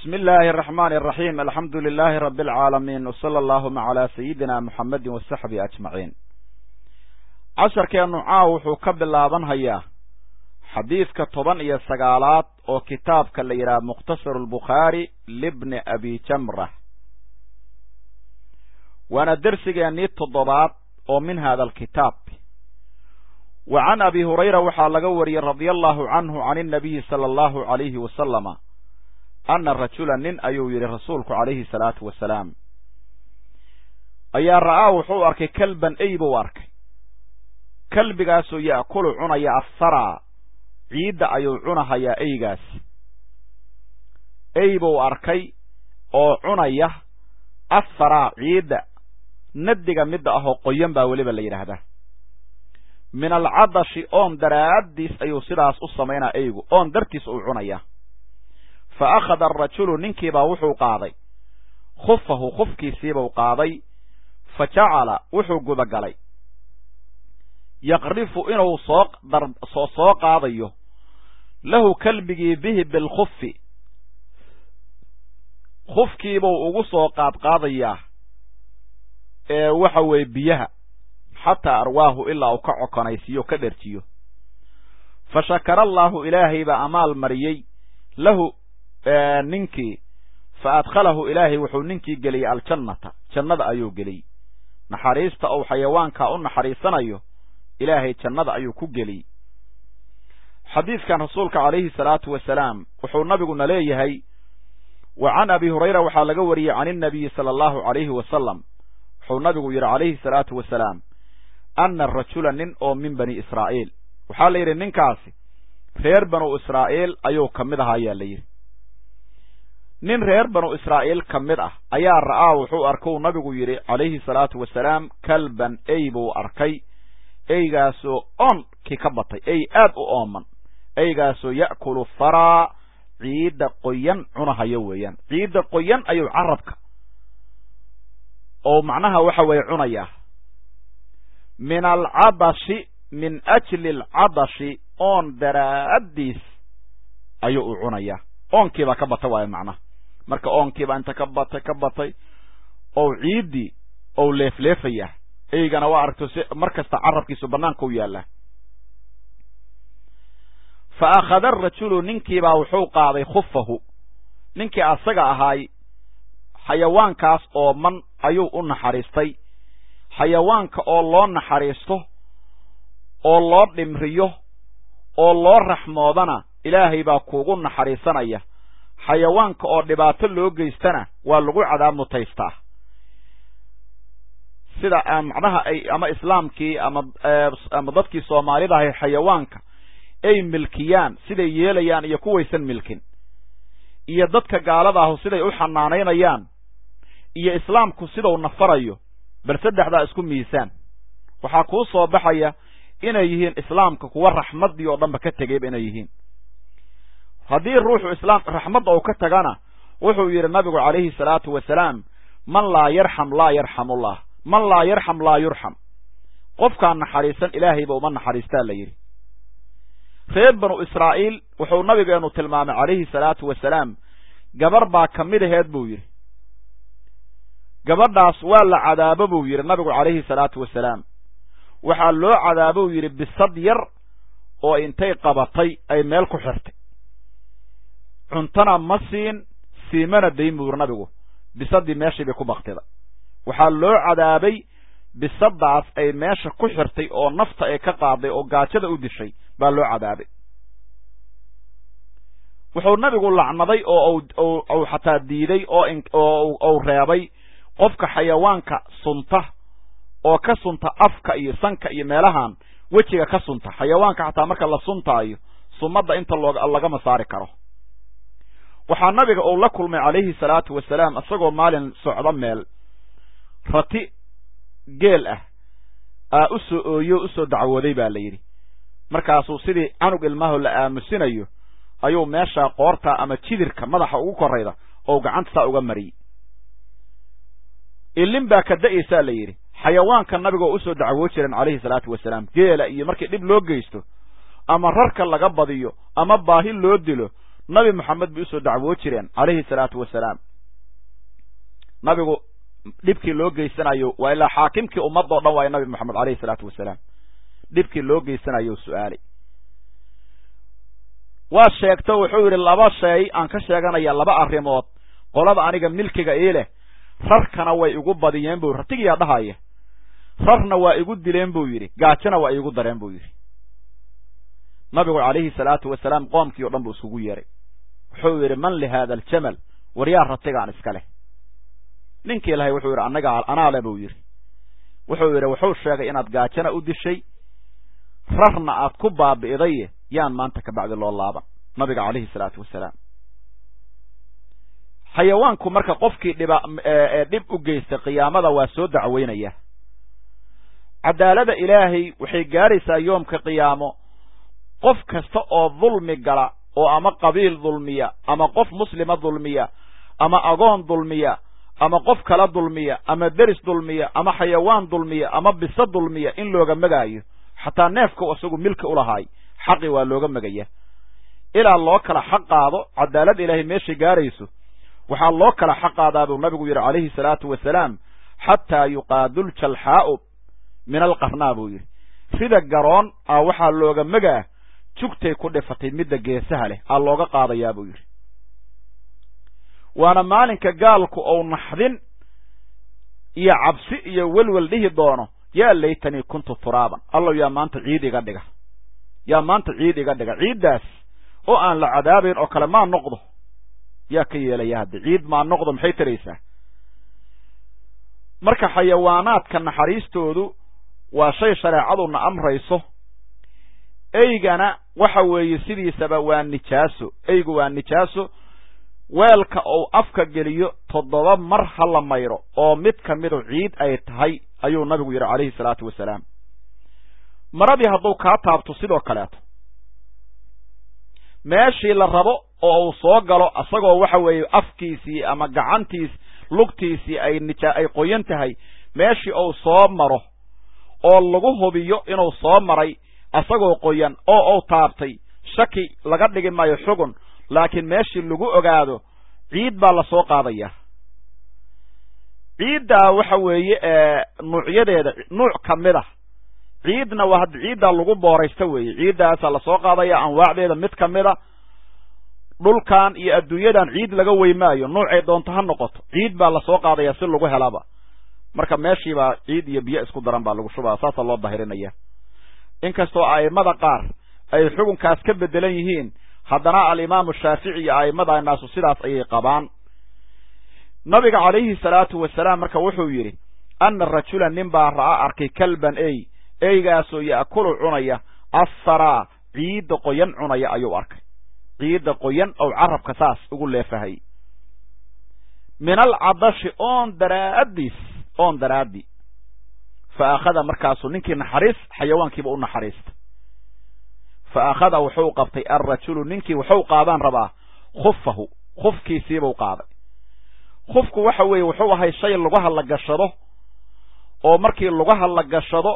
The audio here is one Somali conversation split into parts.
bismi illaahi araxmaani araxiim alxamdu lilaahi rabi alcaalamiin wsala allahuma calaa sayidina muxamedin wasaxbihi ajmaciin casharkeennu caaw wuxuu ka bilaabanhayaa xadiidka toban iyo sagaalaad oo kitaabka la yidhaha mukhtasaru albukhaari libni abi jamra waana dersigeennii toddobaad oo min hada alkitaab wa can abi hurayra waxaa laga wariyey radia allahu canhu can innabiyi sala allahu alayhi wasalama ana rajula nin ayuu yidhi rasuulku calayhi salaatu wasalaam ayaa ra'aa wuxuu arkay kalban ey buu arkay kalbigaasoo ya'kulu cunaya assaraa ciidda ayuu cunahayaa eygaas ey buu arkay oo cunaya assaraa ciidda nadiga midda ahoo qoyan baa weliba la yidhaahdaa min alcadashi oon daraaddiis ayuu sidaas u samaynaa eygu oon dartiis uu cunaya fa akhada arajulu ninkiibaa wuxuu qaaday khufahu khufkiisiibuu qaaday fa jacala wuxuu gudagalay yaqrifu inuu soo soo soo qaadayo lahu kalbigii bihi bilkhufi khufkiibuu ugu soo qaadqaadayaa ee waxa weeye biyaha xataa arwaahu ilaa uu ka cokonaysiiyo ka dherjiyo fa shakara allaahu ilaahay baa amaal mariyey lahu ninkii fa adkhalahu ilaahay wuxuu ninkii geliyey aljannata jannada ayuu geliyey naxariista uu xayawaankaa u naxariisanayo ilaahay jannada ayuu ku geliyey xadiidkan rasuulka calayhi salaatu wasalaam wuxuu nabiguna leeyahay wa can abi hurayra waxaa laga wariyey can innabiyi sala allahu calayhi wasalam wuxuu nabigu yidhi calayhi salaatu wasalaam ana rajula nin oo min bani israa'iil waxaa la yidhi ninkaasi reer banu israa'iil ayuu ka mid ahaa ayaa la yidhi nin reer banu israa'iil ka mid ah ayaa ra'aa wuxuu arkuu nabigu yidhi calayhi salaatu wasalaam kalban ey buu arkay eygaasoo oonkii ka batay ey aad u ooman eygaasoo ya'kulu faraa ciidda qoyan cunahayo weeyaan ciidda qoyan ayuu carabka oo macnaha waxa weeye cunayaa min alcadashi min ajli alcadashi oon daraaddiis ayuu u cunayaa oonkiibaa ka bata waayo macnaha marka oonkiibaa inta ka batay ka batay ou ciiddii ou leefleefayaa eygana waa aragto si mar kasta carabkiisu bannaanka u yaallaa fa akhada arajulu ninkiibaa wuxuu qaaday khufahu ninkii asaga ahaay xayawaankaas ooman ayuu u naxariistay xayawaanka oo loo naxariisto oo loo dhimriyo oo loo raxmoodana ilaahay baa kuugu naxariisanaya xayawaanka oo dhibaato loo geystana waa lagu cadaab mutaystaa sida macnaha ay ama islaamkii ama ama dadkii soomaalida ahay xayawaanka ay milkiyaan siday yeelayaan iyo kuwaysan milkin iyo dadka gaalada ahu siday u xanaanaynayaan iyo islaamku sidau nafarayo bal saddexdaa isku miisaan waxaa kuu soo baxaya inay yihiin islaamka kuwa raxmaddii oo dhanba ka tegayba inay yihiin haddii ruuxu islaam raxmadda uu ka tagana wuxuu yidhi nabigu calayhi salaatu wasalaam man laa yarxam laa yarxamullah man laa yarxam laa yurxam qofkaan naxariisan ilaahayba uma naxariistaa la yidhi reer banu israa'iil wuxuu nabigeenu tilmaamay calayhi salaatu wasalaam gabar baa ka mid aheed buu yidhi gabadhaas waa la cadaabo buu yidhi nabigu calayhi salaatu wasalaam waxaa loo cadaabou yidhi bisad yar oo intay qabatay ay meel ku xirtay cuntana ma siin siimana dayn buu yidhi nabigu bisaddii meeshii bay ku baktida waxaa loo cadaabay bisaddaas ay meesha ku xirtay oo nafta ay ka qaaday oo gaajada u dishay baa loo cadaabay wuxuu nabigu lacnaday oo uu xataa diiday oo ou reebay qofka xayawaanka sunta oo ka sunta afka iyo sanka iyo meelahan wejiga ka sunta xayawaanka xataa marka la suntaayo sumadda inta lagama saari karo waxaa nabiga uu la kulmay calayhi salaatu wasalaam isagoo maalin socdo meel rati geel ah aa u soo ooyo u soo dacwooday baa la yidhi markaasuu sidii canug ilmaho la aamusinayo ayuu meesha qoorta ama jidirka madaxa ugu korayda oo gacanta saa uga mariyey ilin baa ka da'aysaa la yidhi xayawaanka nabigaoo usoo dacwoo jiran calayhi salaatu wasalaam geela iyo markii dhib loo geysto ama rarka laga badiyo ama baahi loo dilo nabi moxamed bay usoo dacwoo jireen calayhi salaatu wasalaam nabigu dhibkii loo geysanayo waa ilaa xaakimkii ummadoo dhan waayo nabi moxamed alayhi salaatu wasalaam dhibkii loo geysanayo su-aalay waa sheegto wuxuu yidhi laba shay aan ka sheeganaya laba arrimood qolada aniga milkiga ii leh rarkana way igu badiyeen buu ratigiyaa dhahaya rarna waa igu dileen buu yidhi gaajona waa iigu dareen buu yidhi nabigu calayhi salaatu wasalaam qoomkii o dhan buu isugu yeeray wuxuu yidhi man li haada aljamal waryaa ratigaan iska leh ninkii ilahay wuxuu yidhi annaga anaa le buu yidhi wuxuu yidhi wuxuu sheegay inaad gaajona u dishay rarna aad ku baabi'idaye yaan maanta kabacdi loo laaban nabiga calayhi salaatu wasalaam xayawaanku marka qofkii dhiba dhib u geysta qiyaamada waa soo dacweynaya cadaalada ilaahay waxay gaaraysaa yoomka qiyaamo qof kasta oo dulmi gala oo ama qabiil dulmiya ama qof muslima dulmiya ama agoon dulmiya ama qof kala dulmiya ama deris dulmiya ama xayawaan dulmiya ama biso dulmiya in looga magaayo xataa neefka isagu milki ulahaay xaqi waa looga megaya ilaa loo kala xaq qaado cadaalad ilaahay meeshay gaarayso waxaa loo kala xaq qaadaa buu nabigu yidhi calayhi salaatu wasalaam xataa yuqaadu ljalxaa'u min alqarnaa buu yidhi sida garoon a waxaa looga megaa jugtay ku dhifatay midda geesaha leh aa looga qaadayaa buu yidhi waana maalinka gaalku ou naxdin iyo cabsi iyo welwel dhihi doono yaa laytanii kuntu turaaban allow yaa maanta ciid iga dhiga yaa maanta ciid iga dhiga ciiddaas oo aan la cadaabayn oo kale maa noqdo yaa ka yeelaya hadde ciid maa noqdo maxay taraysaa marka xayawaanaadka naxariistoodu waa shay shareecaduna amrayso eygana waxa weeye sidiisaba waa nijaaso eygu waa nijaaso weelka uu afka geliyo toddoba mar ha la mayro oo mid ka midu ciid ay tahay ayuu nabigu yidhi calayhi salaatu wasalaam maradii hadduu kaa taabto sidoo kaleeto meeshii la rabo oo uu soo galo isagoo waxa weeye afkiisii ama gacantiis lugtiisii ay nija ay qoyan tahay meeshii uu soo maro oo lagu hubiyo inuu soo maray isagoo qoyan oo uu taabtay shaki laga dhigi maayo xugun laakiin meeshii lagu ogaado ciid baa lasoo qaadaya ciiddaa waxa weeye nuucyadeeda nuuc ka mid ah ciidna waa hadda ciiddaa lagu booraysta weeye ciiddaasaa lasoo qaadaya anwaacdeeda mid ka mid a dhulkan iyo adduunyadan ciid laga weymaayo nuucay doonto ha noqoto ciid baa lasoo qaadaya si lagu helaba marka meeshiibaa ciid iyo biyo isku daran baa lagu shubaa saasaa loo dahirinaya inkastoo a'immada qaar ay xukunkaas ka bedelan yihiin haddana alimaamu shaafici iyo a'immada naasu sidaas ayay qabaan nabiga calayhi salaatu wasalaam marka wuxuu yidhi anna rajula nin baa ra'a arkay kalban ey eygaasoo ya'kulu cunaya assaraa ciidda qoyan cunaya ayuu arkay ciidda qoyan ou carabka saas ugu leefahay min alcadashi oon daraaddiis oon daraaddi fa akhada markaasuu ninkii naxariis xayawaankiiba u naxariista fa akhada wuxuu qabtay alrajulu ninkii wuxuu qaadaan rabaa khufahu khufkiisiibuu qaaday khufku waxa weeye wuxuu ahay shay lugaha la gashado oo markii lugaha la gashado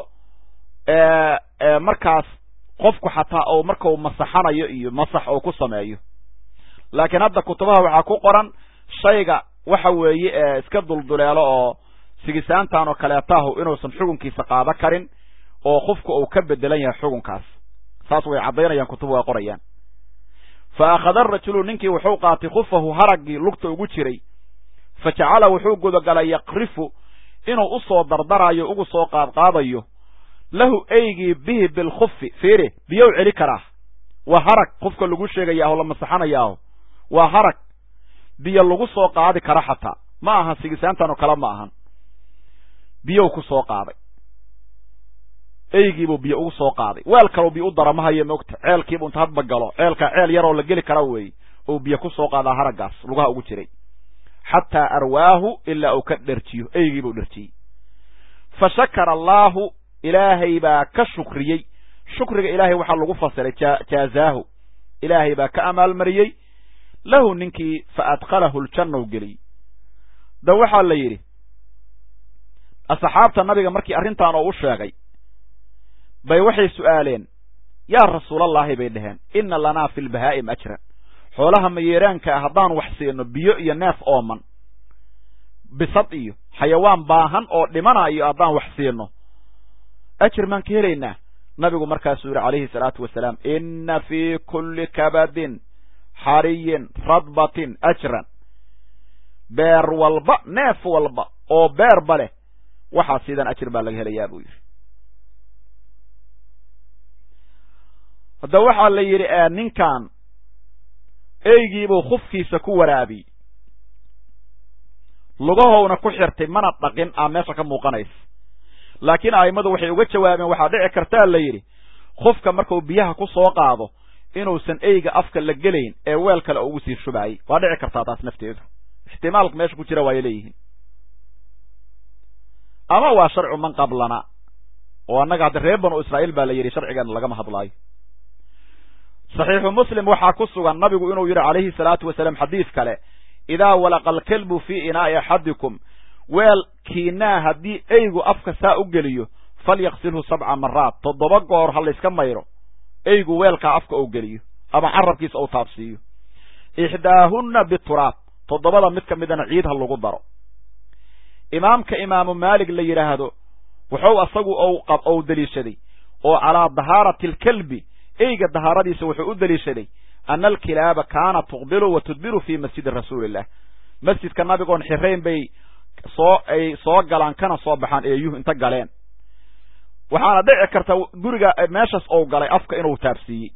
markaas qofku xataa ou markau masaxanayo iyo masax ou ku sameeyo laakiin hadda kutubaha waxaa ku qoran shayga waxa weeye iska dulduleelo oo sigisaantan oo kaleetahu inuusan xukunkiisa qaado karin oo qofku uu ka bedelan yahay xukunkaas saas way caddaynayaan kutubu waa qorayaan fa akhada arajulu ninkii wuxuu qaatay khufahu haraggii lugta ugu jiray fa jacala wuxuu gudagalay yaqrifu inuu u soo dardarayo ugu soo qaadqaadayo lahu eygii bihi bilkhufi fiiri biyow celi karaa waa harag qofka lagu sheegayaaho la masaxanayaaho waa harag biyo lagu soo qaadi kara xataa ma ahan sigisaantan oo kale ma ahan biyow ku soo qaaday eygiibuu biyo ugu soo qaaday weel kaleu biyo u dara ma hayo moogta ceelkiibu inta hadba galo ceelkaa ceel yaroo la geli kara weeye ou biyo ku soo qaadaa haraggaas lugaha ugu jiray xataa arwaahu ilaa uu ka dherjiyo eygiibuu dherjiyey fa shakara allaahu ilaahay baa ka shukriyey shukriga ilaahay waxaa lagu fasiray jaazaahu ilaahay baa ka amaalmariyey lahu ninkii fa adkhalahu ljannaw geliyey da waxaa la yidhi asxaabta nabiga markii arrintan oo u sheegay bay waxay su'aaleen yaa rasuulallaahi bay dhaheen inna lanaa fi lbahaa'im ajran xoolaha mayeeraanka ah haddaan wax siino biyo iyo neef ooman bisad iyo xayawaan baahan oo dhimanayo haddaan wax siino ajir maan ka helaynaa nabigu markaasuu yidhi calayhi salaatu wasalaam inna fii kulli kabadin xariyin radbatin ajran beer walba neef walba oo beerba leh waxaa sidan ajir baa laga helayaa buu yidhi hadda waxaa la yidhi ninkan eygiibuu khufkiisa ku waraabiyey lugahowna ku xirtay mana dhaqin aa meesha ka muuqanaysa laakiin a'immadu waxay uga jawaabeen waxaa dhici kartaa la yidhi khufka markuu biyaha ku soo qaado inuusan eyga afka la gelayn ee weel kale ugu sii shubaayey waa dhici kartaa taas nafteedu ixtimaalka meesha ku jira waay leeyihiin ama waa sharcu man qablana oo annaga hadda reer banu israa'iil baa la yidhi sharcigeena lagama hadlaayo saxiixu muslim waxaa ku sugan nabigu inuu yidhi calayhi salaatu wasalaam xadiis kale idaa walaqa alkelbu fii inaa'i axadikum weelkiinaa haddii eygu afka saa u geliyo falyaqsilhu sabca maraat toddoba goor ha layska mayro eygu weelkaa afka ou geliyo ama carabkiisa ou taabsiiyo ixdaahunna bituraab toddobada mid ka midana ciid ha lagu daro imaamka imaamu maalig la yidhaahdo wuxuu asagu ou deliishaday oo calaa dahaarati alkelbi eyga dahaaradiisa wuxuu u deliishaday ana alkilaaba kaana tuqbilu wa tudbiru fii masjidi rasuulillah masjidka nabigoon xirayn bay soo ay soo galaan kana soo baxaan eeyuhu inta galeen waxaana dhici karta guriga meeshaas ou galay afka inuu taabsiiyey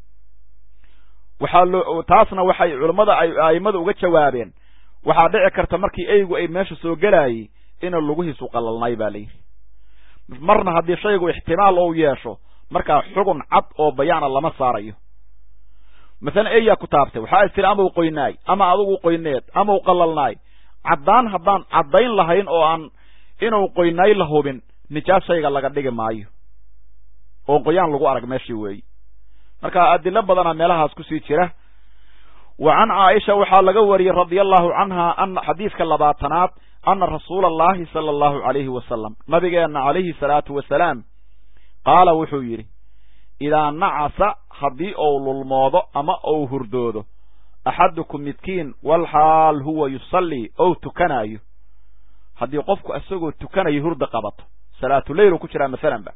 waxaa loo taasna waxay culammada ay a'immada uga jawaabeen waxaa dhici karta markii eygu ay meesha soo gelaayey inuu lugihiisu qalalnay baa layidhi marna haddii shaygu ixtimaal ou yeesho markaa xugun cad oo bayaana lama saarayo masalan eyaa ku taabtay waxaa is tiri ama u qoynaay ama adugu qoyneed ama u qalalnaay caddaan haddaan caddayn lahayn oo aan inuu qoynaay la hubin nijaas shayga laga dhigi maayo oo qoyaan lagu arag meeshii weeyi marka adilo badana meelahaas kusii jira wa can caaisha waxaa laga wariyey radia allahu canha ana xadiiska labaatanaad ana rasuula allahi sala allahu calayhi wasalam nabigeenna calayhi salaatu wasalaam qaala wuxuu yidhi idaa nacasa haddii ou lulmoodo ama ou hurdoodo axadukum midkiin walxaal huwa yusallii ou tukanaayo haddii qofku isagoo tukanayo hurda qabato salaatuleylu ku jiraa masalanba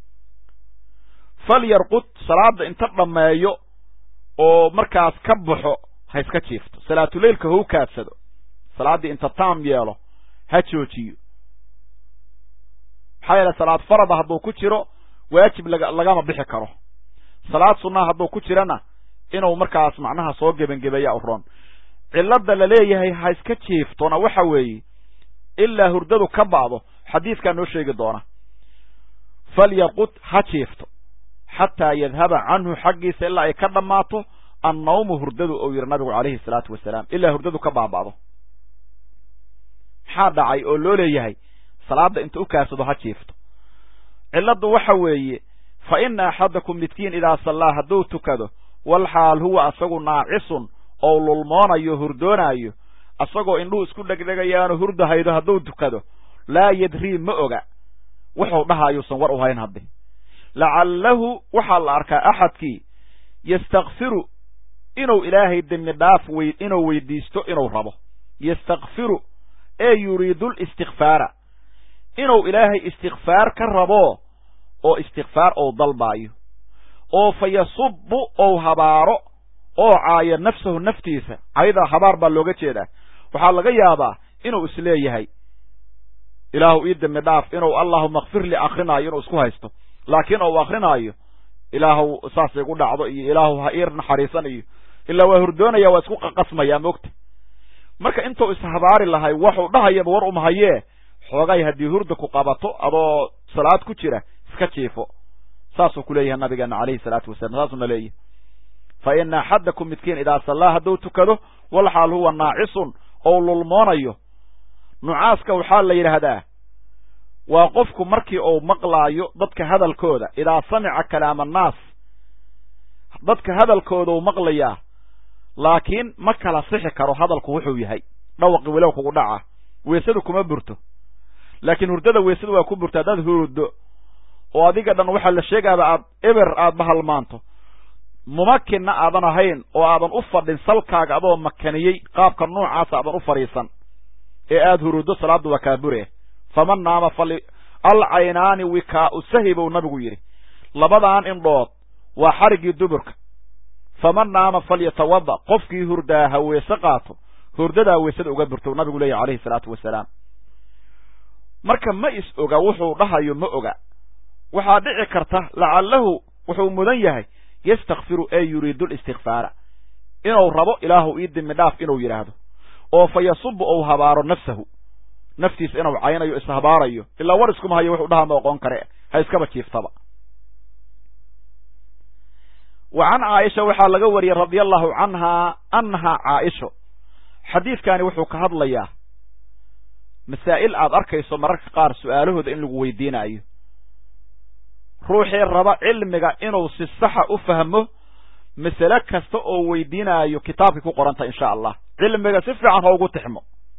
falyarqud salaada inta dhammeeyo oo markaas ka baxo ha iska jiifto salaatuleylka hau kaadsado salaaddii inta taam yeelo ha joojiyo maxaa yeele salaad farada hadduu ku jiro waajib laga lagama bixi karo salaad sunnaa hadduu ku jirana inuu markaas macnaha soo gebangebeeya u roon cilladda la leeyahay ha iska jiiftona waxa weeye ilaa hurdadu ka ba'do xadiidkaa noo sheegi doona falyaqud ha jiifto xataa yadhaba canhu xaggiisa ilaa ay ka dhammaato annawmu hurdadu ou yidhi nabigu calayhi salaatu wasalaam ilaa hurdadu ka baaba'do maxaa dhacay oo loo leeyahay salaadda inta u kaasado ha jiifto cilladdu waxa weeye fa ina axadakum midkiin idaa sallaa hadduu tukado walxaal huwa asagu naacisun ou lulmoonayo hurdoonaayo asagoo indhuhu isku dhegdhegayaanu hurdahaydo hadduu tukado laa yadrii ma oga wuxuu dhahaayuusan war u hayn hadde lacallahu waxaa la arkaa axadkii yastakfiru inuu ilaahay dembi dhaaf wey inuu weydiisto inuu rabo yastakfiru ee yuriidu listikfaara inuu ilaahay istikfaar ka rabo oo istikfaar ou dalbaayo oo fa yasubbu ou habaaro oo caayo nafsahu naftiisa cayda habaar baa looga jeedaa waxaa laga yaabaa inuu isleeyahay ilaahu ii dembi dhaaf inuu allahuma kfirli akrinaayo inuu isku haysto laakiin ou akrinaayo ilaahu saas igu dhacdo iyo ilaahu ha ii naxariisan iyo ilaa waa hurdoonaya waa isku qaqasmayaa moogta marka intuu ishabaari lahay waxuu dhahayaba war umahayee xoogay haddii hurda ku qabato adoo salaad ku jira iska jiifo saasuu ku leeyahay nabigeena calayhi salaatu wasalam saasuna leeyahay fa ina axadakum midkiin idaa sallaa hadduu tukado walxaal huwa naacisun ou lulmoonayo nucaaska waxaa la yidhaahdaa waa qofku markii uu maqlaayo dadka hadalkooda idaa samica kalaama annaas dadka hadalkooda uu maqlayaa laakiin ma kala sixi karo hadalku wuxuu yahay dhawaqi walow kugu dhaca weesadu kuma burto laakiin hurdada weesadu waa ku burto haddaad hurdo oo adiga dhan waxaa la sheegaaba aad eber aad bahalmaanto mumakinna aadan ahayn oo aadan u fadhin salkaaga adoo makaniyey qaabka noocaasa aadan u fadhiisan ee aada huruuddo salaaddu waa kaabure faman naama fali alcaynaani wikaau sahi buu nabigu yidhi labadaan indhood waa xariggii duburka faman naama falyatawada qofkii hurdaa ha weese qaato hurdadaa weesada uga burto nabigu leeyahy calayhi salaatu wasalaam marka ma is oga wuxuu dhahayo ma oga waxaa dhici karta lacallahu wuxuu mudan yahay yastakfiru ee yuriidu listikfaara inuu rabo ilaahu ii dimi dhaaf inuu yidhaahdo oo fa yasubu ou habaaro nafsahu naftiisa inuu caynayo ishabaarayo ilaa war iskuma hayo wuxuu dhaha ma oqon kare ha iskaba jiiftaba wa can caaisha waxaa laga wariyey radia allahu canhaa annahaa caaisho xadiidkani wuxuu ka hadlayaa masaa'il aad arkayso mararka qaar su'aalahooda in lagu weydiinayo ruuxii raba cilmiga inuu si saxa u fahmo masale kasta oo weydiinaayo kitaabkay ku qoranta insha allah cilmiga si fiican ha ugu tixmo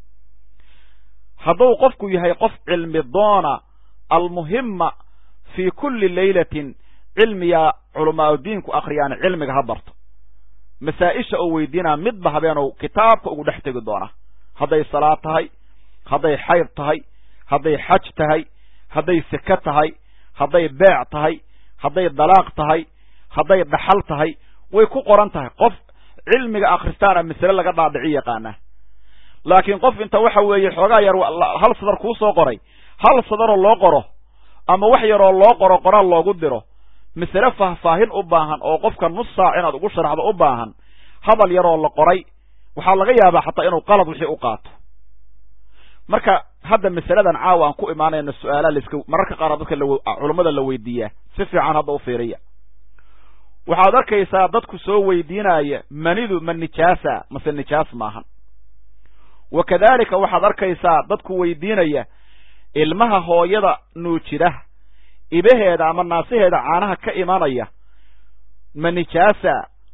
hadduu qofku yahay qof cilmi doona almuhima fii kulli laylatin cilmiya culamaaudiinku akhriyaan cilmiga ha barto masaa-isha oo weydiinaa midba habeenuu kitaabka ugu dhex tegi doona hadday salaad tahay hadday xayd tahay hadday xaj tahay hadday seke tahay hadday beec tahay hadday dalaaq tahay hadday dhaxal tahay way ku qoran tahay qof cilmiga akhristaana masale laga dhaadhici yaqaana laakiin qof inta waxa weeye xoogaa yar hal sadar kuu soo qoray hal sadaroo loo qoro ama wax yaroo loo qoro qoraal loogu diro masale faahfaahin u baahan oo qofka nus saac inaad ugu sharaxdo u baahan hadal yaroo la qoray waxaa laga yaabaa xataa inuu qalad wixii u qaato marka hadda masaladan caawa aan ku imaanayno su-aalaha laska mararka qaar dadka culummada la weydiiyaa si fiican hadda u fiiriya waxaad arkaysaa dadku soo weydiinaya manidu ma nijaasa mase nijaas maahan wa kadalika waxaad arkaysaa dadku weydiinaya ilmaha hooyada nuujida ibaheeda ama naasaheeda caanaha ka imanaya ma nijaasa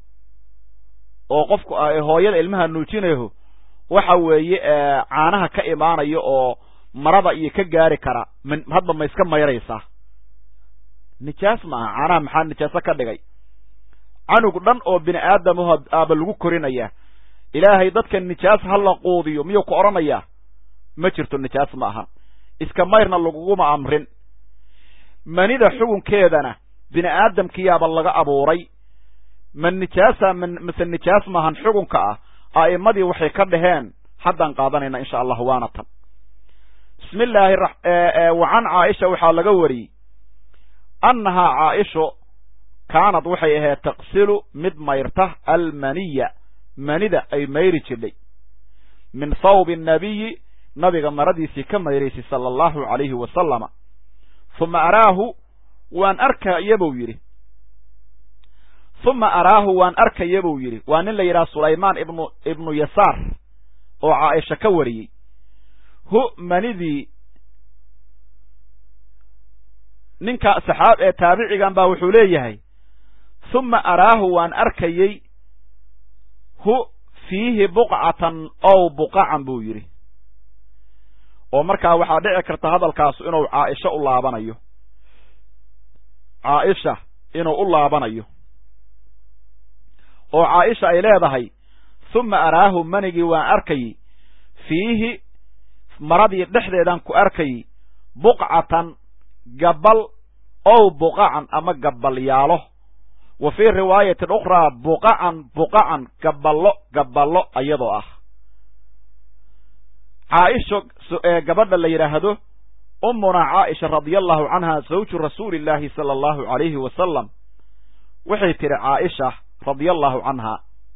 oo qofku hooyada ilmaha nuujinayo waxa weeye caanaha ka imaanaya oo marada iyo ka gaari kara hadba ma iska mayraysaa nijaas maaha caanaha maxaa nijaaso ka dhigay canug dhan oo bini aadamaho aaba lagu korinaya ilaahay dadka nijaas ha la quudiyo miyuu ku odhanayaa ma jirto nijaas ma aha iska mayrna laguguma amrin manida xugunkeedana bini aadamkiyaaba laga abuuray ma nijaasa mase nijaas maahan xugunka ah a'immadii waxay ka dhaheen haddaan qaadanayna insha allah waana tan bismi illaahi wa can caaisha waxaa laga wariyey annahaa caaisho kaanad waxay ahayd taqsilu mid mayrta almaniya manida ay mayri jidhay min thawbi annabiyi nabiga maradiisii ka mayraysay sala allahu calayhi wasalama huma araahu waan arkaya buu yidhi huma araahu waan arkaya buu yidhi waa nin la yidhaha sulaymaan ibnu ibnu yasaar oo caaisha ka wariyey hu manidii ninka saxaab ee taabicigan baa wuxuu leeyahay huma araahu waan arkayey hu fiihi buqcatan ow buqacan buu yidhi oo markaa waxaa dhici karta hadalkaasu inuu caaisha u laabanayo caaisha inuu u laabanayo oo caaisha ay leedahay huma araahu manigii waan arkayey fiihi maradii dhexdeedaan ku arkayey buqcatan gabal ow buqacan ama gabalyaalo wa fii riwaayatin ukhraa buqacan buqacan gaballo gaballo iyadoo ah caaisho ee gabadha la yidhaahdo ummunaa caaisha radia allahu canha zawju rasuuli illaahi sala allahu calayhi wasalam waxay tidhi caaisha radia allahu canha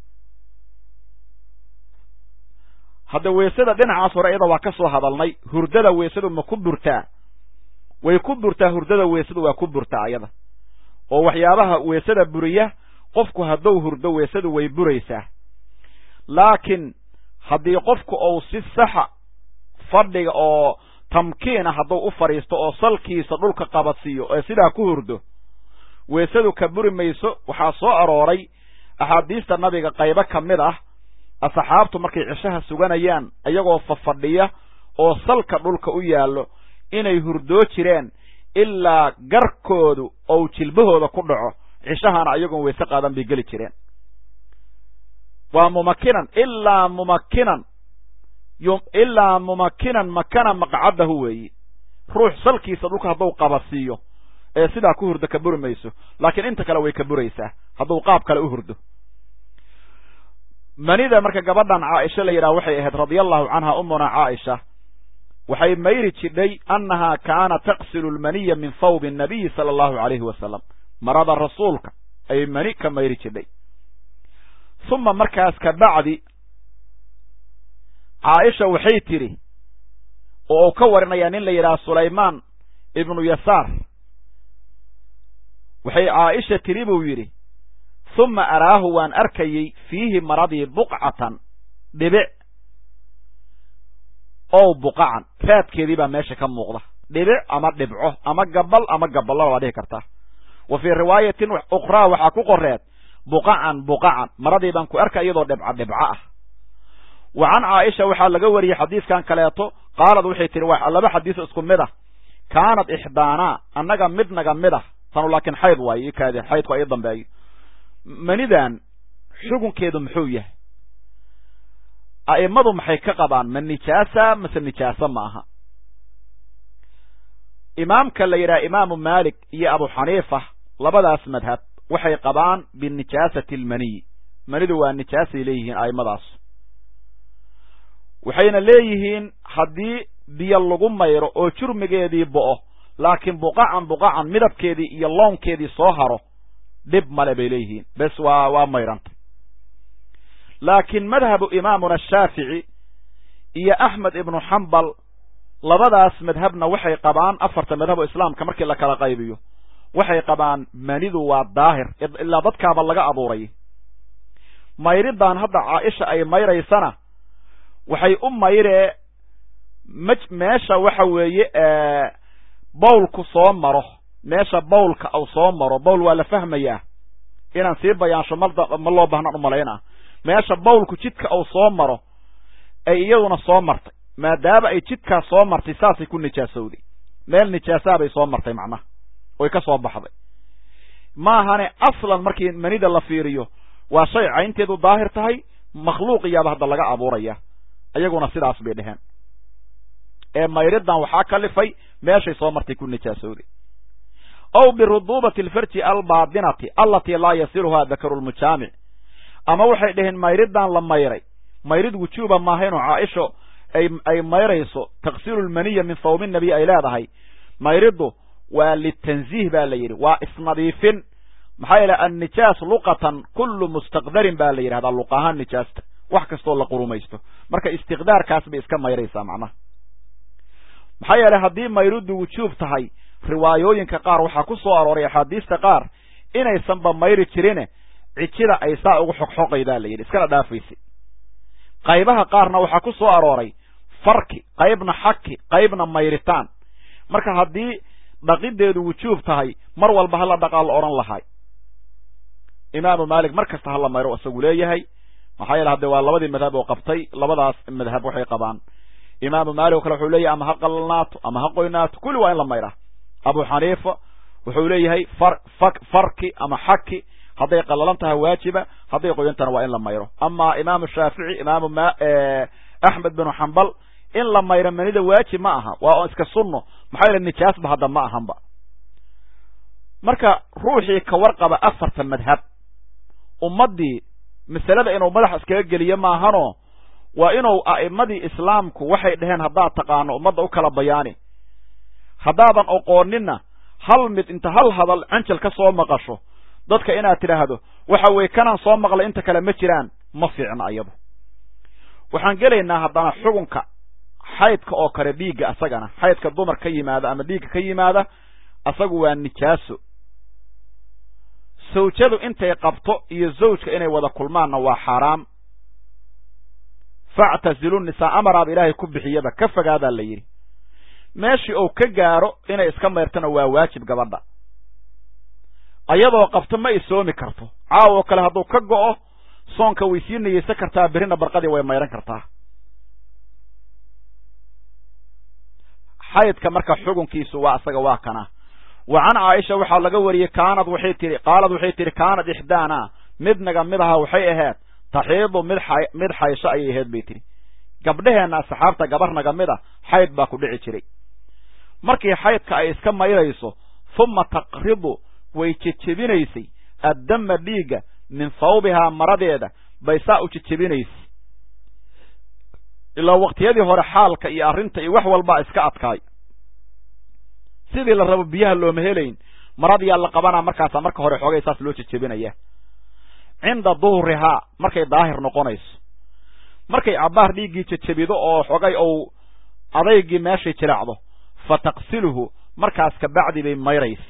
hadda weesada dhinacaas hore iyada waa ka soo hadalnay hurdada weesadu ma ku burtaa way ku burtaa hurdada weesadu waa ku burtaa ayada oo waxyaabaha weesada buriya qofku hadduu hurdo weesadu way buraysaa laakiin haddii qofku uu si saxa fadhiga oo tamkiina hadduu u fadhiisto oo salkiisa dhulka qabadsiiyo ee sidaa ku hurdo weesadu ka buri mayso waxaa soo arooray axaadiista nabiga qaybo ka mid ah asxaabtu markay cishaha suganayaan iyagoo fafadhiya oo salka dhulka u yaallo inay hurdoo jireen ilaa garkoodu ou jilbahooda ku dhaco cishahana ayagoon weyse qaadan bay geli jireen waa mumakinan ilaa mumakinan ilaa mumakinan makana maqcadahu weeyi ruux salkiisa dhulka hadduu qabasiiyo ee sidaa ku hurdo ka buri mayso laakiin inta kale way ka buraysaa hadduu qaab kale u hurdo manida marka gabadhan caaisha la yidhaha waxay ahayd radia allahu canha umuna caaisha waxay mayri jidhay annahaa kaana taqsilu lmaniya min thawbi annabiyi sala allahu alayhi wasalam marada rasuulka ayay mani ka mayri jidhay uma markaas ka bacdi caaisha waxay tidhi oo uu ka warinayaa nin la yidhaha sulaymaan ibnu yasaar waxay caaisha tidhi buu yidhi uma araahu waan arkayey fiihi maradii buqcatan dhibic ow buqacan raadkeedii baa meesha ka muuqda dhibic ama dhibco ama gabal ama gaballo waa dhihi kartaa wa fii riwaayatin ukhraa waxaa ku qoreed buqacan buqacan maradii baan ku arka iyadoo dhibca dhibco ah wa can caaisha waxaa laga wariyey xadiiskan kaleeto qaalad waxay tihi waa laba xadiis isku mid ah kaanad ixdaanaa annaga mid naga mid ah tanu laakiin xayd waayo ikaade xaydku ay dambeeyo manidan xukunkeedu muxuu yahay a'immadu maxay ka qabaan ma nijaasa mase nijaasa ma aha imaamka la yidhaha imaamu maalik iyo abu xaniifa labadaas madhab waxay qabaan binijaasati almaniyi manidu waa nijaasay leeyihiin a'immadaas waxayna leeyihiin haddii biyo lagu mayro oo jurmigeedii bo'o laakiin buqacan buqacan midabkeedii iyo lownkeedii soo haro dhib male bay leeyihiin bes waa waa mayranta laakiin madhabu imaamuna shaafici iyo axmed ibnu xambal labadaas madhabna waxay qabaan afarta madhab oo islaamka markii la kala qaybiyo waxay qabaan manidu waa daahir ilaa dadkaaba laga abuuray mayridaan hadda caaisha ay mayraysana waxay u mayree m meesha waxa weeye bawlku soo maro meesha bawlka uu soo maro bawl waa la fahmayaa inaan sii bayaansho ma loo bahnaan umalaynaa meesha bawlku jidka uu soo maro ay iyaduna soo martay maadaama ay jidkaas soo martay saasay ku nijaasowday meel nijaasaa bay soo martay macnaha oy ka soo baxday maahane aslan markii manida la fiiriyo waa shay caynteedu daahir tahay makhluuqiyaaba hadda laga abuuraya iyaguna sidaas bay dheheen ee mayridan waxaa kalifay meeshay soo martay ku nijaasowday aw biruduubati alfarji albaadinati allatii laa yasiluhaa dakaru lmujaamic ama waxay dhaheen mayridan la mayray mayrid wujuuba maahaynoo caaisho ay ay mayrayso taqsiilu lmaniya min thawbi nabiy ay leedahay mayriddu waa litanziih ba la yidhi waa isnadiifin maxaa yeele annijaas luqatan kullu mustaqdarin ba la yidhahdaa luq ahaan nijaasta wax kastoo la qurumaysto marka istiqdaarkaas bay iska mayraysaa macnaha maxaa yeele haddii mayriddu wujuub tahay riwaayooyinka qaar waxaa ku soo arooray axaadiista qaar inaysanba mayri jirine cijida ay saa ugu xoqxoqaydaa la yidhi iskana dhaafaysay qaybaha qaarna waxaa ku soo arooray farki qaybna xaki qaybna mayritaan marka haddii dhaqideedu wujuub tahay mar walba hala dhaqaa la odhan lahay imaamu maalik mar kasta hala mayro isagu leeyahay maxaa yeele hadde waa labadii madhab oo qabtay labadaas madhab waxay qabaan imaamu maalik oo kale wuxuu leeyahay ama ha qalalnaato ama ha qoynaato kulli waa in la mayraa abu xaniifa wuxuu leeyahay far fak farki ama xaki hadday qalalan tahay waajiba hadday qoyantana waa in la mayro ama imaamu shaafici imaamu ma axmed binu xambal in la mayro manida waajib ma aha waa on iska sunno maxaa yeele nijaasba hadda ma ahanba marka ruuxii ka warqaba afarta madhab ummaddii masalada inuu madaxa iskaga geliyo maahanoo waa inuu a'immadii islaamku waxay dhaheen haddaad taqaano ummadda u kala bayaani haddaadan oqooninna hal mid inta hal hadal canjal ka soo maqasho dadka inaad tidhaahdo waxa weeye kanaan soo maqlay inta kale ma jiraan ma fiicna iyadu waxaan gelaynaa haddana xukunka xaydka oo kale dhiigga asagana xaydka dumar ka yimaada ama dhiigga ka yimaada asagu waa nijaaso sawjadu intay qabto iyo zawjka inay wada kulmaanna waa xaaraam factazilu nisaa amaraaba ilaahay ku bixiyaba ka fogaadaa la yidhi meeshii uu ka gaaro inay iska mayrtana waa waajib gabadha ayadoo qabto ma isoomi karto caawo kale hadduu ka go'o soonka way sii niyeysan kartaa berrina barqadii way mayran kartaa xaydka marka xukunkiisu waa isaga waa kana wa can caaisha waxaa laga wariyey kaanad waxay tihi qaalad waxay tihi kaanad ixdaana mid naga mid aha waxay ahayd taxiidu mid xay mid xaysho ayay ahayd bay tihi gabdheheenna asxaabta gabar naga mid a xayd baa ku dhici jiray markii xaydka ay iska mayrayso huma taqridu way jejebinaysay addama dhiigga min thawbihaa maradeeda bay saa u jejebinaysay ilaa waqtiyadii hore xaalka iyo arrinta iyo wax walbaa iska adkaay sidii la rabo biyaha looma helayn maradiyaa la qabanaa markaasaa marka hore xoogay saas loo jejebinaya cinda duhrihaa markay daahir noqonayso markay cabbaar dhiiggii jejebido oo xogay ou adaygii meeshay jiraacdo fa taqsiluhu markaas kabacdi bay mayraysa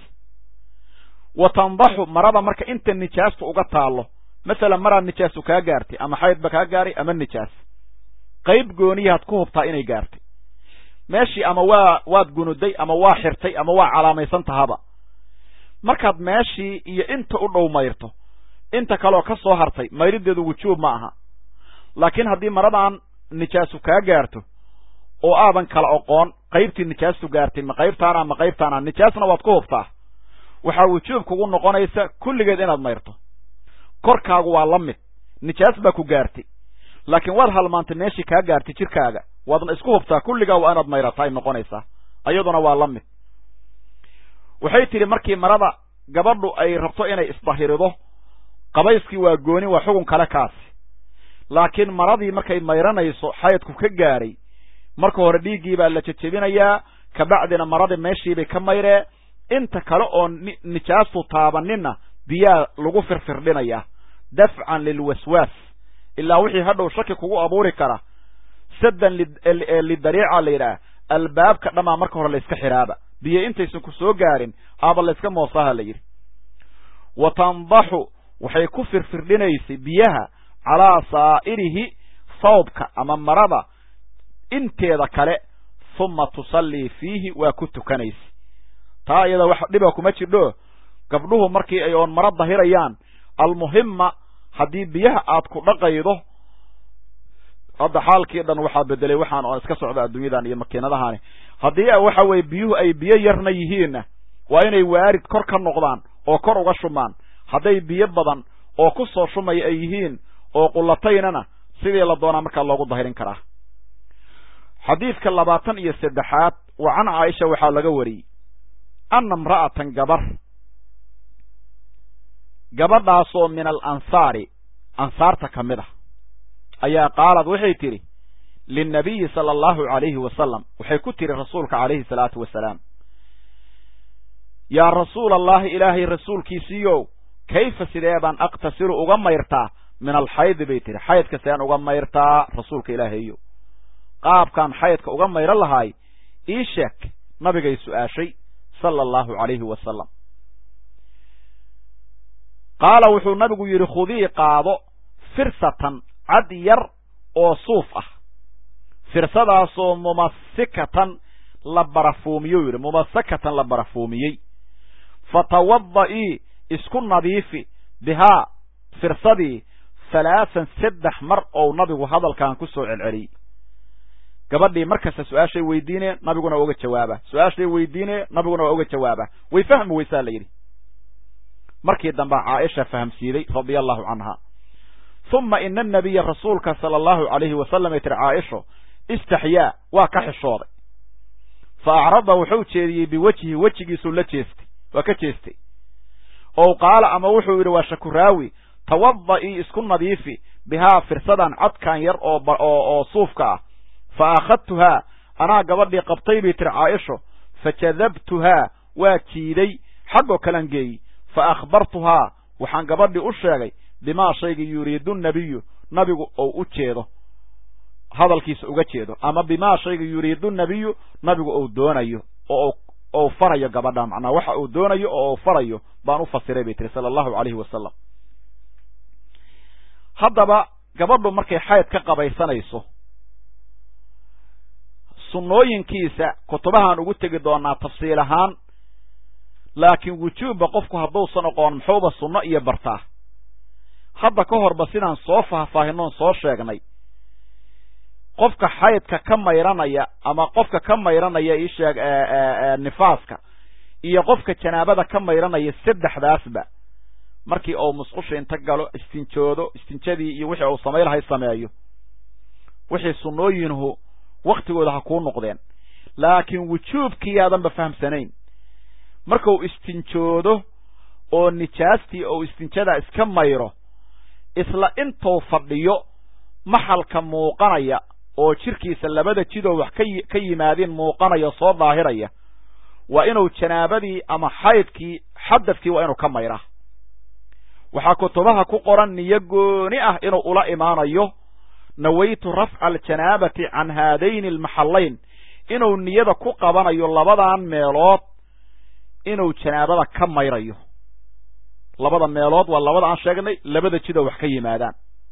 wa tandaxu marada marka inta nijaastu uga taallo masalan maraad nijaasu kaa gaartay ama xaydba kaa gaaray ama nijaas qayb gooniyahaad ku hubtaa inay gaartay meeshii ama waa waad gunuday ama waa xirtay ama waa calaamaysan tahaba markaad meeshii iyo inta u dhow mayrto inta kaleoo ka soo hartay mayrideedu wujuub ma aha laakiin haddii maradan nijaasu kaa gaarto oo aadan kala oqoon qaybtii nijaastu gaartay ma qaybtaana ma qaybtaana nijaasna waad ku hubtaa waxaa wujuub kugu noqonaysa kulligeed inaad mayrto korkaagu waa la mid nijaas baa ku gaartay laakiin waad halmaantay meeshii kaa gaartay jirkaaga waadna isku hubtaa kulligaa waa inaad mayrata ay noqonaysaa iyaduna waa la mid waxay tidhi markii marada gabadhu ay rabto inay isdahirido qabayskii waa gooni waa xugun kale kaasi laakiin maradii markay mayranayso xaydku ka gaadhay marka hore dhiiggii baa la jejebinayaa kabacdina maradii meeshiibay ka mayree inta kale oo nijaastu taabaninna biyaa lagu firfirdhinayaa dafcan lilwaswaas ilaa wixii hadhow shaki kugu abuuri kara saddan lidariica la yidhaah albaabka dhammaa marka hore layska xidhaaba biyo intaysan ku soo gaarin aaba layska moosaha la yidhi wa tandaxu waxay ku firfirdhinaysay biyaha calaa saa'irihi sawbka ama marada inteeda kale huma tusallii fiihi waa ku tukanaysa taa iyada wax dhiba kuma jirdho gabdhuhu markii ay oon maro dahirayaan almuhima haddii biyaha aad ku dhaqaydo hadda xaalkii dhan waxaa bedelay waxaan oo iska socda adduunyadan iyo makiinadahani haddii waxa weye biyuhu ay biyo yarna yihiinna waa inay waarid kor ka noqdaan oo kor uga shumaan hadday biyo badan oo ku soo shumaya ay yihiin oo qulataynana sidii la doonaa markaa loogu dahirin karaa xadiidka labaatan iyo saddexaad wa can caaisha waxaa laga wariyey anna imra'atan gabar gabadhaasoo min alansaari ansaarta ka mid ah ayaa qaalad waxay tidhi linnabiyi sala allahu calayhi wasalam waxay ku tidhi rasuulka calayhi salaatu wasalaam yaa rasuula allahi ilaahay rasuulkiisiiyow kayfa sidee baan aqtasilu uga mayrtaa min alxaydi bay tihi xaydka sideen uga mayrtaa rasuulka ilaahayo qaabkaan xaydka uga mayran lahaay ii sheeg nabigay su'aashay sala allahu calayhi wasalam qaala wuxuu nabigu yidhi khudii qaado firsatan cad yar oo suuf ah firsadaasoo mumasikatan la barafuumiyou yidhi mumasakatan la barafuumiyey fatawada-ii isku nadiifi bihaa firsadii halaasan saddex mar ou nabigu hadalkan ku soo celceliyey gabadhii markasta su-aashay weydiine nabiguna waa uga jawaaba su-aashay weydiine nabiguna waa uga jawaaba way fahmi weysaa la yidhi markii dambe caaisha fahamsiiday radia allahu canha uma ina anabiya rasuulka sala allahu calayhi wasalam ay tiri caaisho istaxyaa waa ka xishooday fa acrada wuxuu jeediyey biwejhi wejigiisuu la jeestay waa ka jeestay ow qaala ama wuxuu yidhi waa shakuraawi tawada-ii isku nadiifi bihaa firsadan cadkan yar oo oo suufka ah fa akhadtuhaa anaa gabadhii qabtay bay tiri caaisho fajadabtuhaa waa jiiday xaggoo kalan geeyey fa akhbartuhaa waxaan gabadhii u sheegay bimaa shaygii yuriidu nabiyu nabigu ou u jeedo hadalkiisa uga jeedo ama bimaa shaygii yuriidu nabiyu nabigu ou doonayo oo ou farayo gabadha macnaa waxa uu doonayo oo uu farayo baan u fasiray bay tiri sala allahu calayhi wasalam haddaba gabadhu markay xayd ka qabaysanayso sunnooyinkiisa kutubahaan ugu tegi doonaa tafsiil ahaan laakiin wujuubba qofku hadduusan oqoon muxuuba sunno iyo bartaa hadda ka horba sidaan soo faahfaahinoon soo sheegnay qofka xaydka ka mayranaya ama qofka ka mayranaya isheeg nifaaska iyo qofka janaabada ka mayranaya saddexdaasba markii uu musqusha inta galo istinjoodo istinjadii iyo wixii uu samaylahay sameeyo wixii sunnooyinuhu waktigooda ha kuu noqdeen laakiin wujuubkii aadanba fahamsanayn markuu istinjoodo oo nijaastii ou istinjadaa iska mayro isla intuu fadhiyo maxalka muuqanaya oo jirkiisa labada jidoo wax ka yimaadeen muuqanaya soo daahiraya waa inuu janaabadii ama xaydkii xadadkii waa inuu ka mayraa waxaa kutubaha ku qoran niyo gooni ah inuu ula imaanayo nawaytu rafca aljanaabati can haadayni almaxallayn inuu niyada ku qabanayo labadan meelood inuu janaabada ka mayrayo labada meelood waa labada aan sheegnay labada jidoo wax ka yimaadaan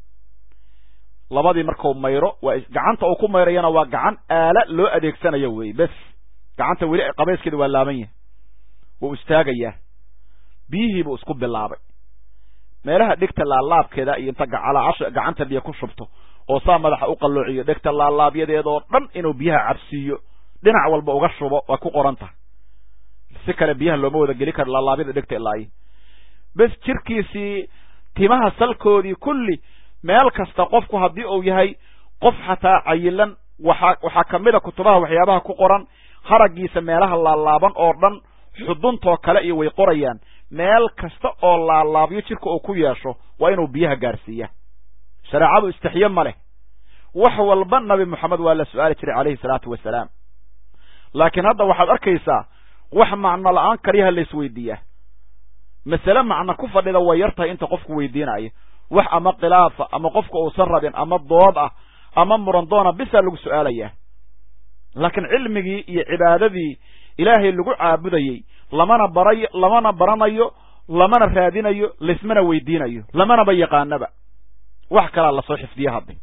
labadii markuu mayro waa gacanta uu ku mayrayana waa gacan aala loo adeegsanayo wey bes gacanta weli qabayskeeda waa laaban yahay wuu istaagayaa biyihiibuu isku bilaabay meelaha dhegta laalaabkeeda iyo inta gacalaasha gacanta biyo ku shubto oo saa madaxa u qalloociyo dhegta laalaabyadeedoo dhan inuu biyaha cabsiiyo dhinac walba uga shubo waa ku qoran tahay si kale biyaha looma wada geli karo laalaabyada dhegta ilaayo bes jirkiisii timaha salkoodii kulli meel kasta qofku haddii uu yahay qof xataa cayilan waxaa waxaa kamid a kutubaha waxyaabaha ku qoran haraggiisa meelaha laalaaban oo dhan xuduntoo kale iyo way qorayaan meel kasta oo laalaabyo jirka uu ku yeesho waa inuu biyaha gaarsiiya shareecadu istixiye ma leh wax walba nabi moxamed waa la su-aali jiray calayhi salaatu wasalaam laakiin hadda waxaad arkaysaa wax macno la-aan kaliyaha la isweydiiyaa masale macno ku fadhida way yar tahay inta qofku weydiinayo wax ama khilaafa ama qofka uusan rabin ama dood ah ama murandoona bisaa lagu su-aalayaa laakiin cilmigii iyo cibaadadii ilaahay lagu caabudayey lamana barayo lamana baranayo lamana raadinayo laismana weydiinayo lamanaba yaqaanaba wax kalaa lasoo xifdiya hadda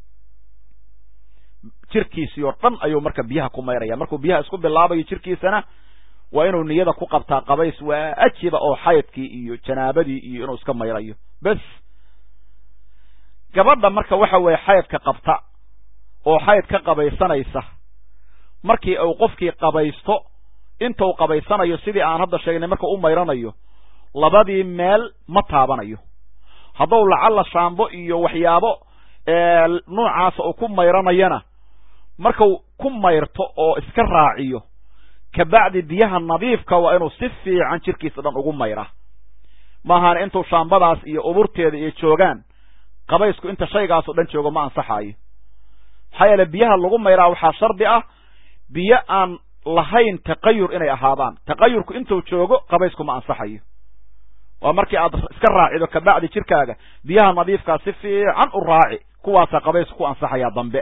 jirkiisii oo dhan ayuu marka biyaha ku mayraya markuu biyaha isku bilaabayo jirkiisana waa inuu niyada ku qabtaa qabays waajiba oo xaydkii iyo janaabadii iyo inuu iska mayrayo bes gabadha marka waxa weeye xaydka qabta oo xayd ka qabaysanaysa markii uu qofkii qabaysto intuu qabaysanayo sidii aan hadda sheegnay marka u mayranayo labadii meel ma taabanayo hadduu lacalla shaambo iyo waxyaabo nuucaasa uu ku mayranayana markuu ku mayrto oo iska raaciyo kabacdi biyaha nadiifka waa inuu si fiican jirkiisa dhan ugu mayraa maahan intuu shaambadaas iyo uburteeda iyo joogaan qabaysku inta shaygaasoo dhan joogo ma ansaxaayo maxaa yeele biyaha lagu mayraa waxaa shardi ah biyo aan lahayn taqayur inay ahaadaan taqayurku intuu joogo qabaysku ma ansaxayo waa markii aad iska raacido kabacdi jirkaaga biyaha nadiifkaa si fiican u raaci kuwaasaa qabaysku ku ansaxayaa dambe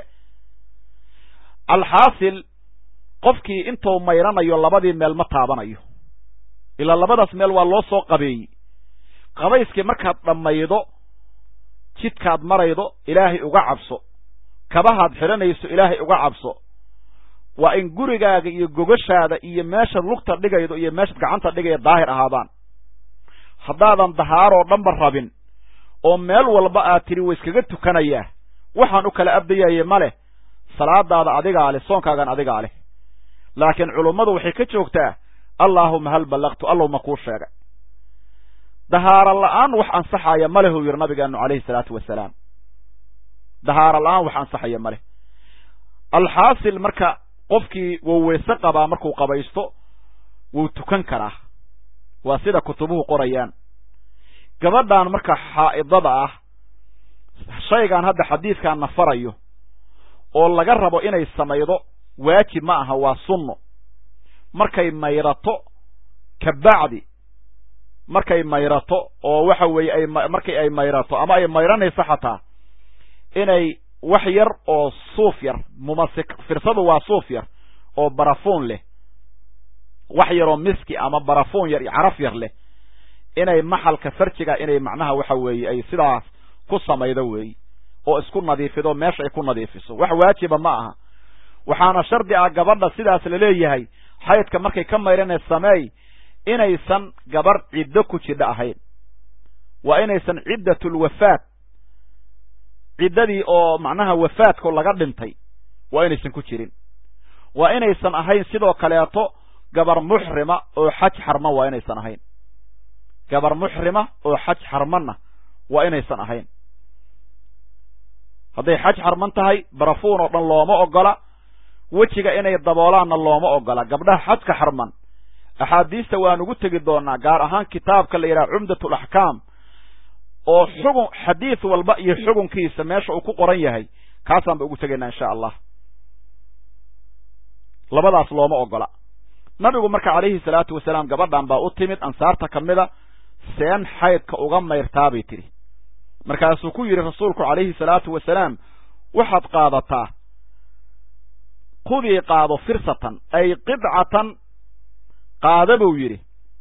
alxaasil qofkii intuu mayranayo labadii meel ma taabanayo ilaa labadaas meel waa loo soo qabeeyey qabayskii markaad dhammaydo jidkaad maraydo ilaahay uga cabso kabahaad xidhanayso ilaahay uga cabso waa in gurigaaga iyo gogashaada iyo meeshaad lugta dhigaydo iyo meeshaad gacanta dhigaya daahir ahaadaan haddaadan dahaaroo dhanba rabin oo meel walba aad tidhi wa iskaga tukanayaa waxaan u kala abdayaye ma leh salaadaada adigaa leh soonkaagan adigaa leh laakiin culummadu waxay ka joogtaa allaahuma hal ballaqtu allow ma kuu sheegay dahaaro la'aan wax ansaxaya ma leh uu yidhi nabigeenu calayhi salaatu wasalaam dahaaro la'aan wax ansaxaya ma leh alxaasil marka qofkii wuu weyse qabaa markuu qabaysto wuu tukan karaa waa sida kutubuhu qorayaan gabadhan marka xaa'idada ah shaygaan hadda xadiidkaan nafarayo oo laga rabo inay samaydo waajib ma aha waa sunno markay mayrato kabacdi markay mayrato oo waxa weeye ay markay ay mayrato ama ay mayranayso xataa inay wax yar oo suuf yar mumasik firsadu waa suuf yar oo barafuun leh wax yaroo miski ama barafuun yar iyo caraf yar leh inay maxalka farjiga inay macnaha waxa weeye ay sidaas ku samaydo weey oo isku nadiifido meesha ay ku nadiifiso wax waajiba ma aha waxaana shardi ah gabadha sidaas laleeyahay xaydka markay ka mayrana sameey inaysan gabarh ciddo ku jidho ahayn waa inaysan ciddatulwafaat ciddadii oo macnaha wafaadku laga dhintay waa inaysan ku jirin waa inaysan ahayn sidoo kaleeto gabar muxrima oo xaj xarma waa inaysan ahayn gabar muxrima oo xaj xarmanna waa inaysan ahayn hadday xaj xarman tahay barafuun oo dhan looma ogola wejiga inay daboolaanna looma ogola gabdhaha xajka xarman axaadiista waan ugu tegi doonaa gaar ahaan kitaabka la yidhaha cumdatul axkaam oo xugun xadiid walba iyo xugunkiisa meesha uu ku qoran yahay kaasaan ba ugu tegaynaa insha allah labadaas looma ogola nabigu marka calayhi salaatu wasalaam gabadhan baa u timid ansaarta ka mida seen xaydka uga mayrtaabay tidhi markaasuu ku yidhi rasuulku calayhi salaatu wasalaam waxaad qaadataa khudii qaado firsatan ay qidcatan qaada buu yidhi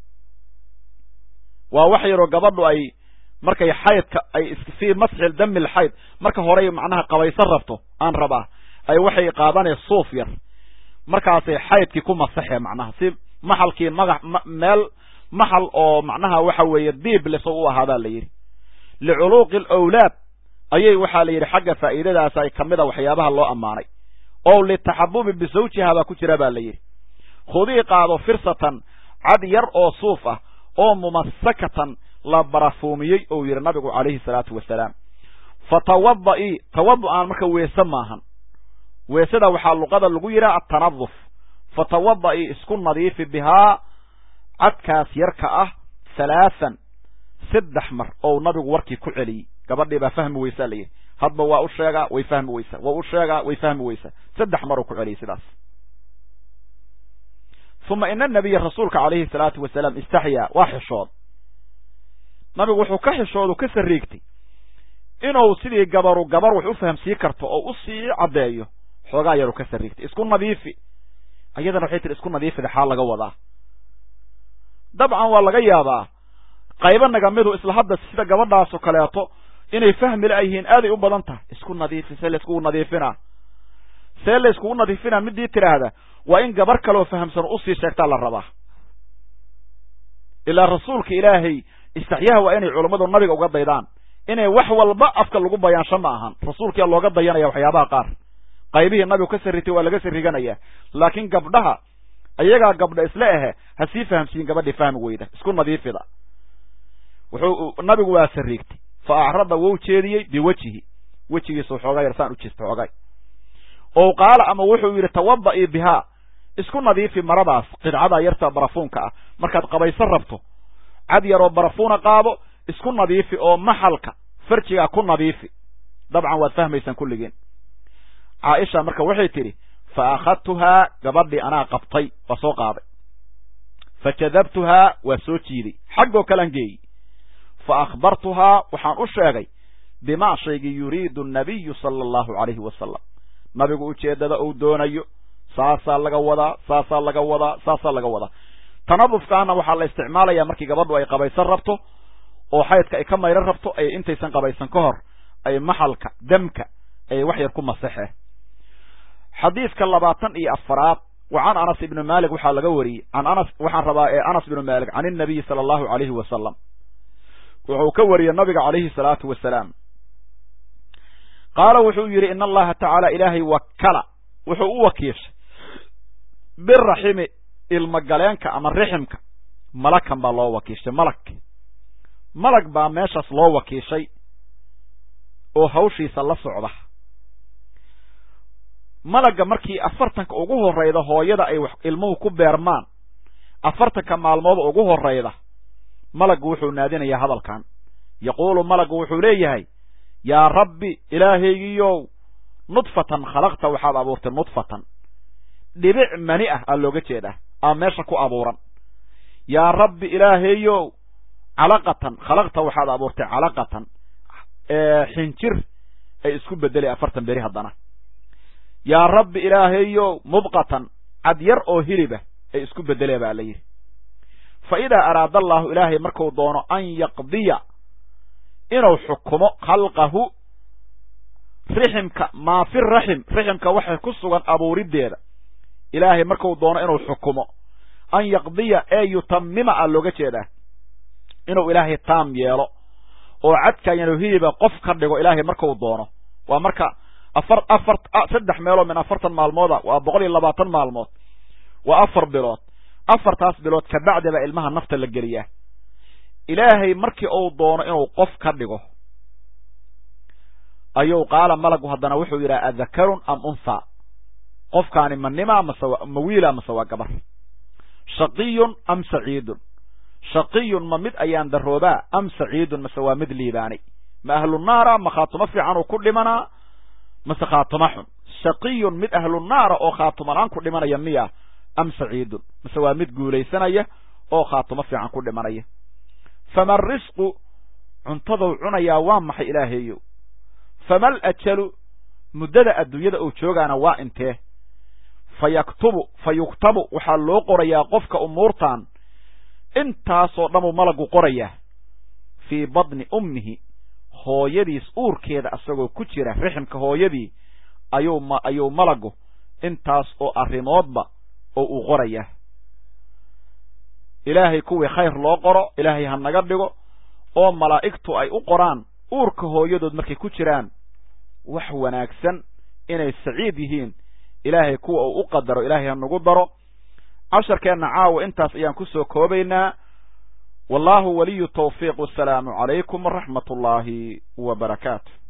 waa wax yaroo gabadhu ay markay xaydka ay fii masxil damil xayd marka horey macnaha qabaysan rabto aan rabaa ay waxay qaadanee suuf yar markaasay xaydkii ku masaxee macnaha si maxalkii maga meel maxal oo macnaha waxa weeye diibleso u ahaadaa la yidhi liculuuqi alawlaad ayay waxaa la yidhi xagga faa'iidadaas ay ka mida waxyaabaha loo ammaanay oo litaxabubi bisawjiha baa ku jira baa la yidhi khudii qaado firsatan cad yar oo suuf ah oo mumasakatan la barafuumiyey ou yidhi nabigu calayhi salaatu wasalaam fa tawada'i tawadu-aan marka weese maahan weesada waxaa luqada lagu yidhaha atanaduf fa tawada'i isku nadiifi bihaa cadkaas yarka ah halaathan saddex mar ou nabigu warkii ku celiyey gabadhii baa fahmi weysaa la yidhi hadba waa u sheegaa way fahmi weysaa waa u sheegaa way fahmi weysaa saddex maruu ku celiyey sidaas uma ina nabiya rasuulka calayhi salaatu wasalaam istaxyaa waa xishood nabigu wuxuu ka xishoodu ka sariigtay inuu sidii gabaru gabar wax u fahamsii karto oo u sii caddeeyo xoogaa yaru ka sariigtay isku nadiifi ayadana waxay tihi isku nadiifida xaal laga wadaa dabcan waa laga yaabaa qaybo nagamidu isla hadda sida gabadhaasoo kaleeto inay fahmi la'yihiin aaday u badan tahay isku nadiifi see layskugu nadiifinaa see layskugu nadiifinaa midii tidhaahda waa in gabar kaleoo fahamsan usii sheegtaa la rabaa ilaa rasuulka ilaahay istaxyaha waa inay culummadu nabiga uga daydaan inay wax walba afka lagu bayaansho ma ahan rasuulkiyaa looga dayanaya waxyaabaha qaar qaybihii nabigu ka sarritay waa laga sarriganaya laakiin gabdhaha ayagaa gabdha isla ahe ha sii fahamsiin gabadhii fahmi weyda isku nadiifida wuxuu nabigu waa sarriigtay fa acrada wou jeediyey biwejihi wejigiisa xoogaa yar saan u jeesta xoogay oo qaala ama wuxuu yidhi tawada'i bihaa isku nadiifi maradaas qidcada yarta barafuunka ah markaad qabaysan rabto cad yaroo barafuuna qaado isku nadiifi oo maxalka farjigaa ku nadiifi dabcan waad fahmaysaan kulligiin caaisha marka waxay tidhi fa akhadtuhaa gabadhii anaa qabtay waa soo qaaday fa jadabtuhaa waa soo jiiday xaggoo kalean geeyi fa akhbartuhaa waxaan u sheegay bimaa shaygii yuriidu nabiyu sala allahu calayhi wasalam nabigu ujeeddada uu doonayo saasaa laga wadaa saasaa laga wadaa saasaa laga wadaa tanadufkaana waxaa la isticmaalayaa markii gabadhu ay qabaysan rabto oo xaydka ay ka mayran rabto ay intaysan qabaysan ka hor ay maxalka damka ay wax yar ku masaxeen xadiidka labaatan iyo afaraad wa can anas ibni malik waxaa laga wariyey can anas waxaan rabaa ee anas ibnu malik can inabiyi sala allahu calayhi wasalam wuxuu ka wariyey nabiga calayhi salaatu wasalaam qaala wuxuu yidhi in allaha tacaala ilaahay wakala wuxuu u wakiishay biraximi ilmagaleenka ama riximka malakan baa loo wakiishay malag malag baa meeshaas loo wakiishay oo hawshiisa la socda malagga markii afartanka ugu horrayda hooyada ay ilmuhu ku beermaan afartanka maalmood ugu horrayda malaggu wuxuu naadinayaa hadalkan yaquulu malaggu wuxuu leeyahay yaa rabbi ilaahaygiiyow nudfatan khalaqta waxaad abuurtay nudfatan dhibic mani ah aa looga jeedaa aa meesha ku abuuran yaa rabbi ilaahayow calaqatan khalaqta waxaad abuurtay calaqatan xinjir ay isku bedelay afartan beri haddana yaa rabbi ilaahayow mubqatan cadyar oo hilibah ay isku bedelee baa la yidhi fa idaa araada allaahu ilaahay marku doono an yaqdiya inuu xukumo khalqahu riximka maa fi raxim riximka waxay ku sugan abuuriddeeda ilaahay marku doono inuu xukumo an yaqdiya ee yutamima a looga jeedaa inuu ilaahay taam yeelo oo cadkayanu hiliba qof ka dhigo ilaahay marku doono waa marka afar afar saddex meeloo min afartan maalmooda waa boqol iyo labaatan maalmood waa afar bilood afartaas bilood kabacdi baa ilmaha nafta la geliyaa ilaahay markii uu doono inuu qof ka dhigo ayuu qaala malagu haddana wuxuu yidhaha adakarun am untha qofkaani ma nimaa mase ma wiila mase waa gabar shaqiyun am saciidun shaqiyun ma mid ayaan daroobaa am saciidun mase waa mid liibaanay ma ahlunaara ma khaatumo fiican uu ku dhimanaa mase khaatumo xun shaqiyun mid ahlunaara oo khaatumalaan ku dhimanaya miya am saciidun mase waa mid guulaysanaya oo khaatumo fiican ku dhimanaya fama risqu cuntadou cunayaa waa maxay ilaahaeyow famal ajalu muddada adduunyada uu joogaana waa intee fa yaktubu fa yuktabu waxaa loo qorayaa qofka umuurtan intaasoo dhanuu malagu qorayaa fii badni ummihi hooyadiis uurkeeda asagoo ku jira riximka hooyadii ayuu ma ayuu malagu intaas oo arrimoodba oo uu qorayaa ilaahay kuwii khayr loo qoro ilaahay ha naga dhigo oo malaa'igtu ay u qoraan uurka hooyadood markay ku jiraan wax wanaagsan inay saciid yihiin ilaahay kuwa uu u qadaro ilaahay ha nagu daro casharkeenna caawa intaas ayaan ku soo koobaynaa wallaahu waliyu tawfiiq wasalaamu calaykum waraxmat ullaahi wa barakaatu